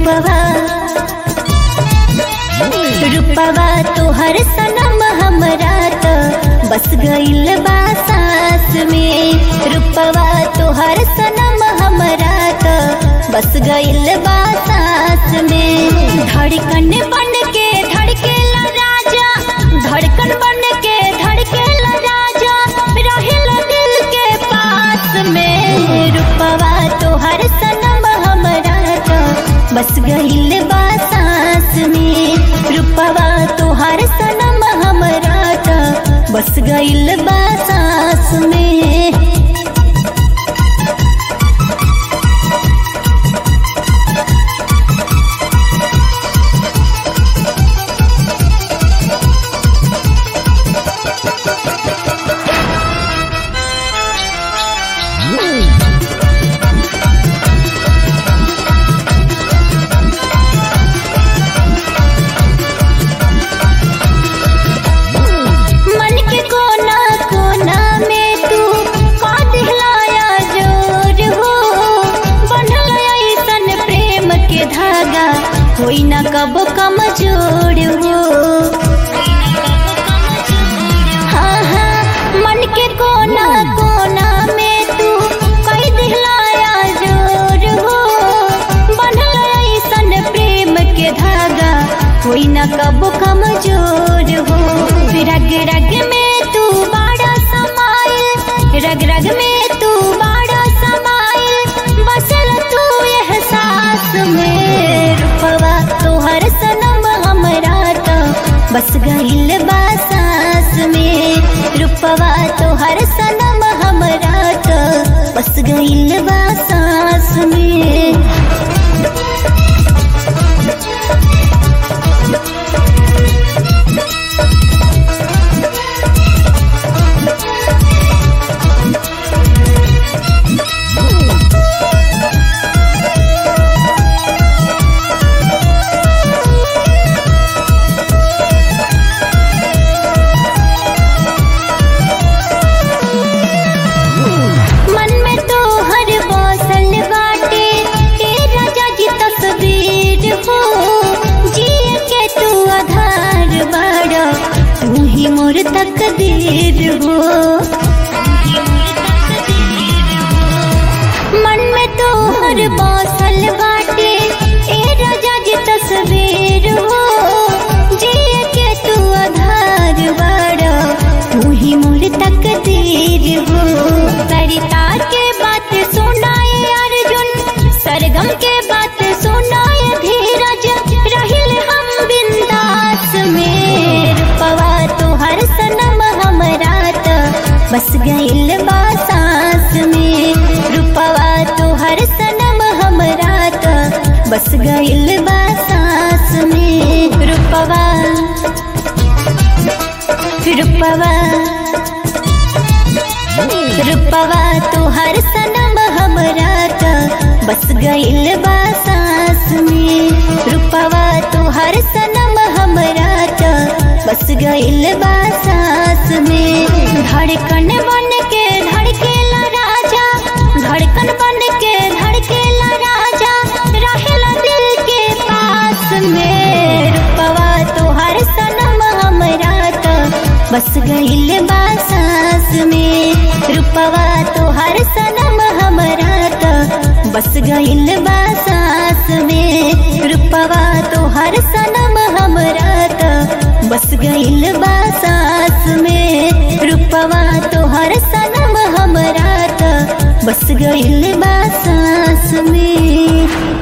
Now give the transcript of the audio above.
रूपवा रूपवा तोहर सनम हमरा त बस गइल बा सास में रूपवा तोहर सनम हमरा त बस गइल बा सास में धड़कन बन के धड़केला राजा धड़कन बन के धड़केला राजा रहेला दिल के पास में रूपवा तोहर सनम हमरा त बस गइल बा सास में रूपवा तोहर सनम हमरा त बस गइल बा सास में मन के कोना कोना में तू का दिखलाया जोर हो बनल ऐसन प्रेम के धागा कोई न कब कमजोर हो हाँ हाँ मन के कोना कोना में तू कई दिखलाया जोर हो बनल ऐसन प्रेम के धागा कोई न कब कमजोर हो रग रग में तू बाड़ा समाइल रग रग में तू बाड़ा समाइल बसल तू एहसास में रूपवा तोहर सनम हमरा त बस गइल बा सास में रूपवा तोहर सनम हमरा त बस गइल बा सास में मन में तो हर बौसल बाटे ए राजा जी तस्वीर हो जिए के तू आधार बाड़ा तू ही मोर तकदीर हो मन में तो हर बौसल बाटे ए राजा जी तस्वीर हो जिए के तू आधार बाड़ा तू ही मोर तकदीर हो सरिता के बात सुनाए अर्जुन सरगम के बात सुनाए धीरज रहिल हम बिंदास में रूपवा तोहर सनम हमरा त बस गइल बा सास में रूपवा तोहर सनम हमरा त बस गइल बा सास में रूपवा रूपवा रूपवा तोहर सनम हमरा त बस गइल बा सास में रूपवा तोहर सनम हमरा त बस गइल बा सास में धड़कन बन के धड़केला राजा धड़कन बन के धड़केला राजा रहेला दिल के पास में रूपवा तोहर सनम हमरा त बस गइल बा सास में रूपवा तोहर सनम हमरा त बस गइल बा सास में रूपवा तोहर सनम हमरा त बस गइल बा सास में रूपवा तोहर सनम हमरा त बस गइल बा सास में